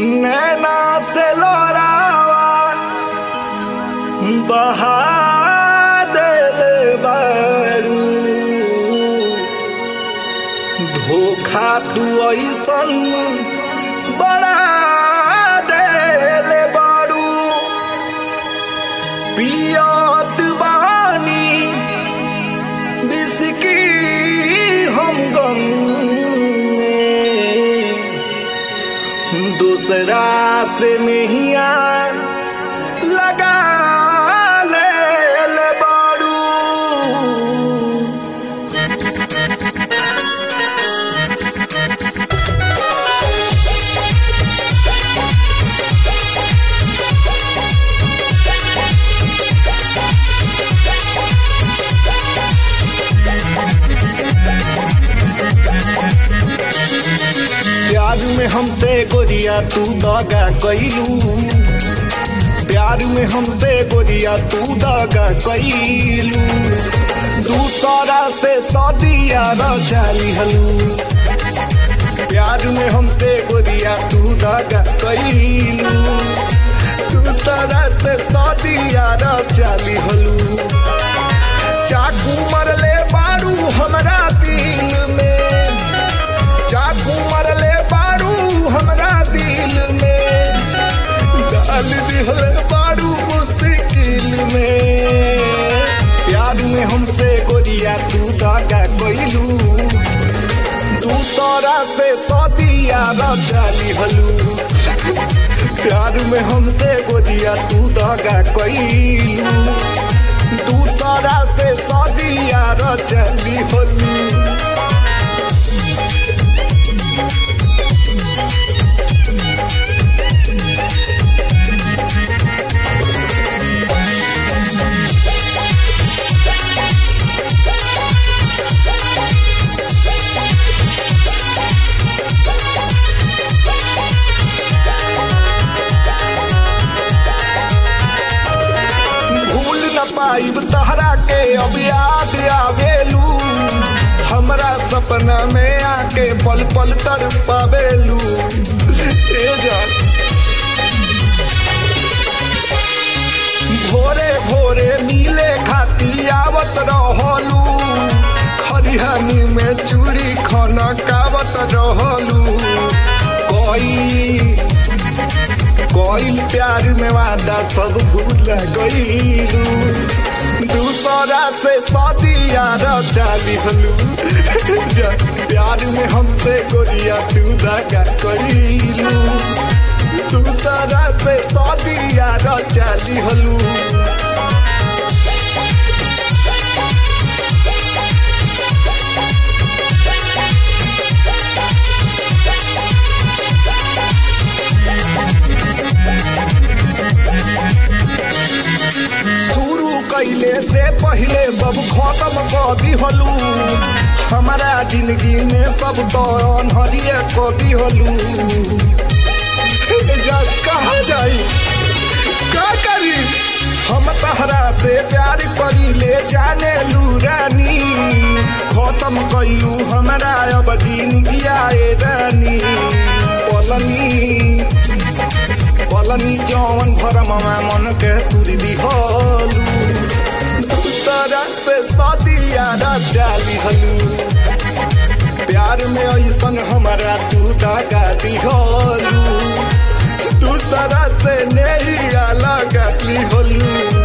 नैना से लोरावा बहा देले बारू धोखा तू ऐसन बड़ा देले बारू पियत बानी बिस्की हम गम में दूसरा से नहीं लगा ले ले बारू प्यार में हमसे गोरिया तू दगा कैलू प्यार में हमसे गोरिया तू दगा कैलू दूसरा से सदिया रचाली हलू प्यार में हमसे गोरिया तू दगा कैलू दूसरा से सदिया रचाली हलू चाकू मरले बारू हमरा दिल में चाकू मरले बारू हमरा दिल में डाल दिहले बारू मुश्किल में प्यार में हमसे गोरिया तू दागा कोइलू दूसरा से सदिया रचाली हलू प्यार में हमसे गोरिया तू दागा कोइलू दूसरा से सदिया रचाली हलू भूल न पाइब तहरा के अब याद आवेलू हमरा सपना में आके पल पल तर पावेलू ए जान भोरे भोरे नीले खाती आवत रहलू खरिहानी में चूड़ी खाना कावत रहलू कोई कोई प्यार में वादा सब भूल गईलू दूसरा से सदिया रचाली हलू प्यार में हमसे गोरिया तू दगा कईलू दूसरा से सदिया रचाली हलू शुरू कैले से पहले सब खत्म कर दिहलू हमारा जिंदगी में सब तो अनहरिए कर दिहलू जा कहा जाई का करी हम तहरा से प्यार करी ले जाने लू रानी खत्म कैलू हमारा अब जिंदगी आए रानी पलनी पलनी जौन भरमवा मन के तुरी दिहलू दूसरा से सदिया रचाली हलू प्यार में ऐसन हमारा तू दगा दिहलू दूसरा से नहीं लगा दिहलू